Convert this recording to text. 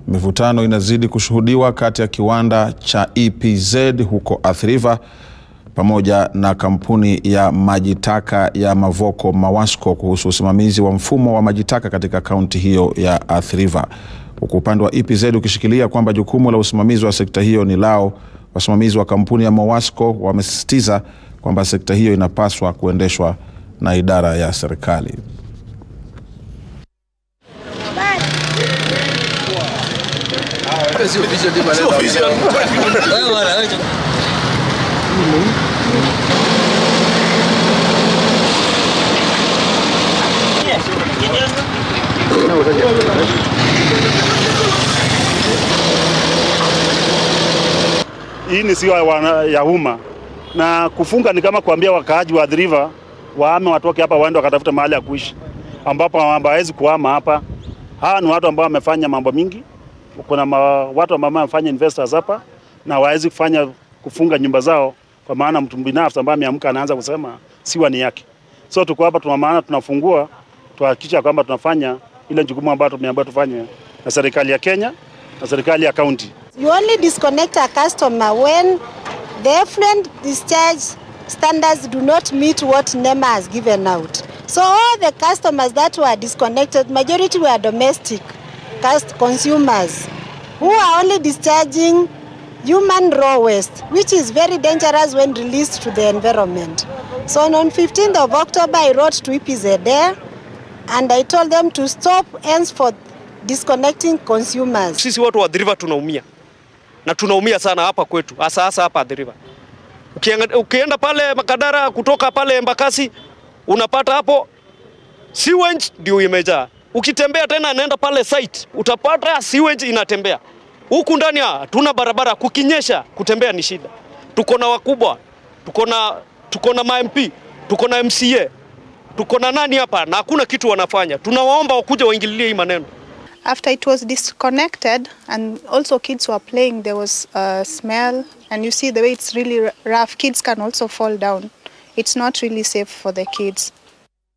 Mivutano inazidi kushuhudiwa kati ya kiwanda cha EPZ huko Athi River pamoja na kampuni ya maji taka ya Mavoko Mawasco kuhusu usimamizi wa mfumo wa maji taka katika kaunti hiyo ya Athi River, huku upande wa EPZ ukishikilia kwamba jukumu la usimamizi wa sekta hiyo ni lao. Wasimamizi wa kampuni ya Mawasco wamesisitiza kwamba sekta hiyo inapaswa kuendeshwa na idara ya serikali. Hii ni sio ya umma na kufunga ni kama kuambia wakaaji wa Athi River waame watoke hapa waende wakatafuta mahali ya kuishi, ambapo hawawezi kuhama hapa. Hawa ni watu ambao wamefanya mambo mingi. Kuna ma, watu ambao wamefanya investors hapa na hawawezi kufanya kufunga nyumba zao, kwa maana mtu binafsi ambaye ameamka anaanza kusema siwa ni yake. So tuko hapa, tuna maana tunafungua, tuhakikisha kwamba tunafanya ile jukumu ambayo tumeambiwa tufanye na serikali ya Kenya na serikali ya kaunti. You only disconnect a customer when the effluent discharge standards do not meet what NEMA has given out. So all the customers that were disconnected, majority were domestic consumers who are only discharging human raw waste, which is very dangerous when released to the environment. So on 15th of October, I wrote to EPZ there and I told them to stop henceforth disconnecting consumers. Sisi watu wa Athi River tunaumia na tunaumia sana hapa kwetu, hasa hasa hapa Athi River. Ukienda pale Makadara kutoka pale Embakasi unapata hapo sewage ndio imejaa. Ukitembea tena naenda pale site utapata sewage inatembea huku ndani. Hatuna barabara, kukinyesha kutembea ni shida. Tuko na wakubwa, tuko na tuko na MP, tuko na MCA, tuko na nani hapa na hakuna kitu wanafanya. Tunawaomba wakuja waingililie hii maneno. After it was disconnected and also kids were playing, there was a smell and you see the way it's really rough. Kids can also fall down. It's not really safe for the kids.